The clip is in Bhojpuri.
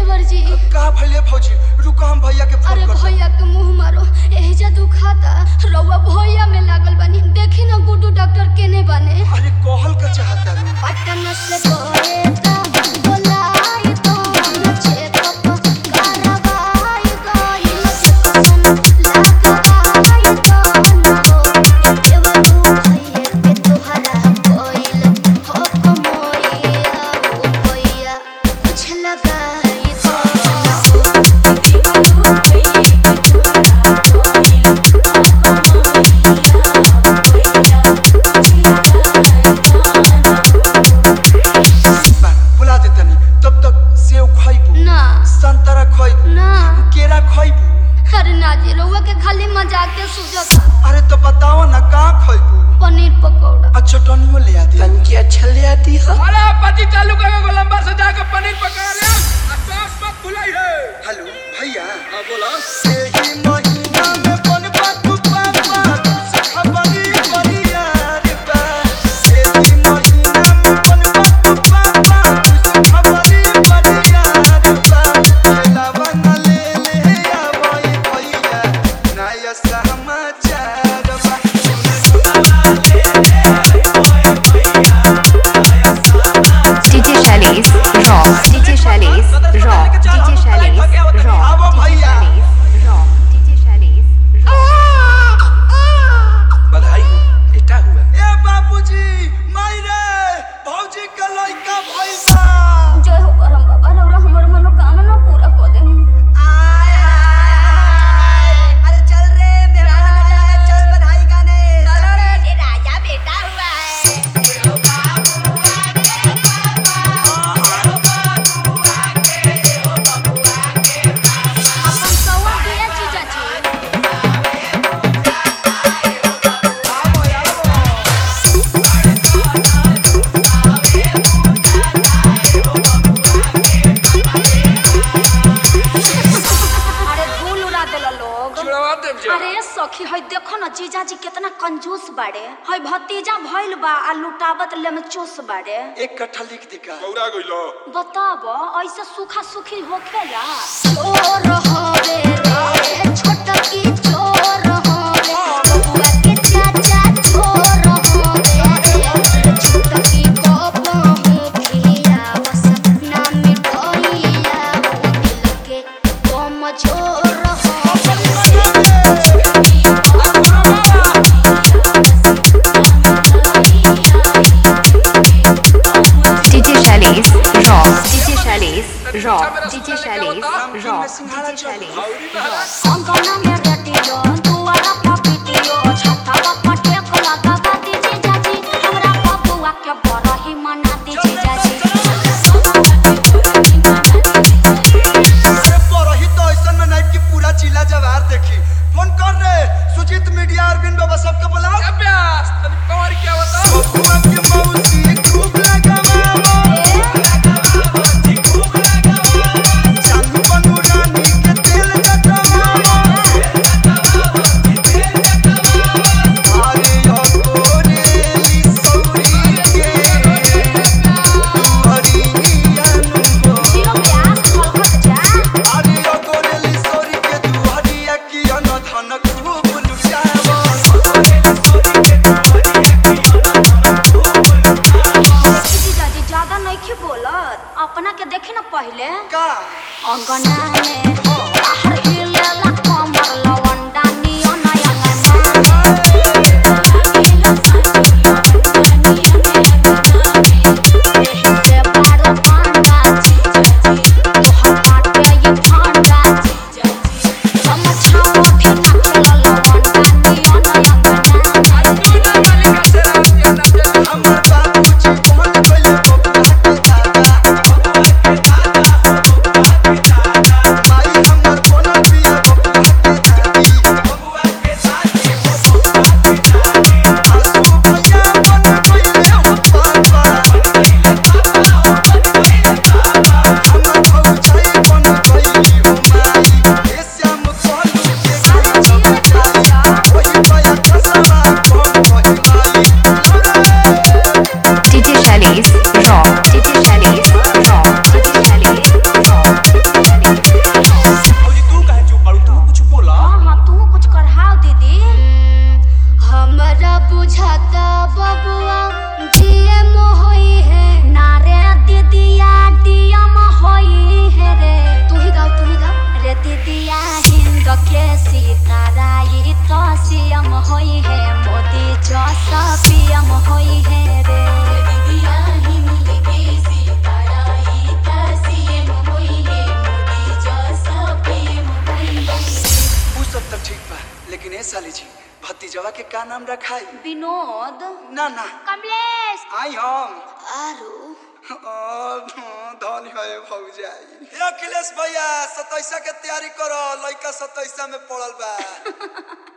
देवर जी का भइले भौजी रुको हम भैया के अरे फोन कर भैया के मुंह मारो एहिजा दुखाता रउआ भैया में लागल बानी देखी ना गुड्डू डॉक्टर केने बने अरे कहल का चाहता रे पटन से कोएता बोलाई तो हम चेकअप करवाई गइल लगवाई तो न हो देवरू भैया के तोहरा कोइल हो कमोइया हो भैया कुछ लगाई तो न हो बा, बुला दे तनी तब तक सेव खइबू ना संतरा खइबू ना केरा खइबू अरे ना जी रउआ के खाली मजाक के सुझता अरे तो बताओ ना का खइबू पनीर पकौड़ा अच्छा टनियो ले आ दे तनकी अच्छा ले आती है अरे पति चालू करके गोलंबर से जाकर पनीर पका ले आसपास मत भुलाई है हेलो भैया हाँ बोला एही महीना में बनबा तू पापा तुझसे खबरी बरिया रे बा एही महीना में बनबा तू पापा तुझसे खबरी बरिया रे बा खेलावा न ले ले आवई भैया नया समाचार बा DJ Shailesh Rock. DJ Shailesh Rock. DJ Shailesh Rock. आवो भैया Rock. DJ Shailesh Rock. बधाई हो बेटा हुआ ए बाबूजी माई रे भौजी के लइका भइसा जय हो करम बाबा रउरा हमर मनोकामना पूरा कर दे अरे चल रे मेहमान आ जाए चल बधाई गाने चलो रे ये राजा बेटा हुआ है अपन सवा दिया जीजा जी अरे धूल उड़ा देला लोग चुड़वा देव जी अरे सखी हई देखो ना जीजा जी कितना कंजूस बाड़े हई भतीजा भइल बा आ लुटावत ले में चोस बाड़े एक कट्ठा लिख दिका गौरा गइलो बताब ऐसे सूखा सूखी होखेला चोर हवे रे छोटकी चोर हवे बबुआ के चाचा चोर हवे रे छोटकी कोपा मुखिया बस ना मिटोइया हो दिल के कमजोर DJ Shailesh Rock. DJ Shailesh Rock. DJ Shailesh Rock. DJ Shailesh Rock. अंगना में रटियो दुआरा पर पिटियो छतावा पर टेकला दबा दीजिए जाजी हमरा बबुआ के बरही मना दीजिए जाजी अरे परही तो ऐसन में नहीं कि पूरा जिला जवार देखी फोन कर रे सुजीत मीडिया अरविंद बाबा सबके बुलाओ अभ्यास तनी कमर क्या बताओ बबुआ के मौसी खूब लगावा चांदी बनू रानी के तेल जटवा अरे यो कोरेली सौरी के दुहरिया नु जीरो ब्यास खलखत जा अरे यो कोरेली सौरी के दुहरिया की अन धन खूब लुटावा दीदी दादी ज्यादा नहीं की बोलत अपना के देखे ना पहले का अंगना में बाहर हिलेला कमर लवंडा नियो नया अंगना से बारो पांडा जी तोहर बाटे ये भांडा जी समझाओ भी ना खेला लवंडा नियो नया अंगना हमर बाबूजी फोन कइले बबुआ के दादा माई हमर फोन पिया बबुआ के दादी जैसा पियम होई है रे उ सब तो ठीक बा लेकिन ए साली जी भतीजवा के का नाम रखाई विनोद ना ना कमलेश आई हम आरू धन है भौजाई हे अखिलेश भैया सतैसा के तैयारी करो लइका सतैसा में पड़ल बा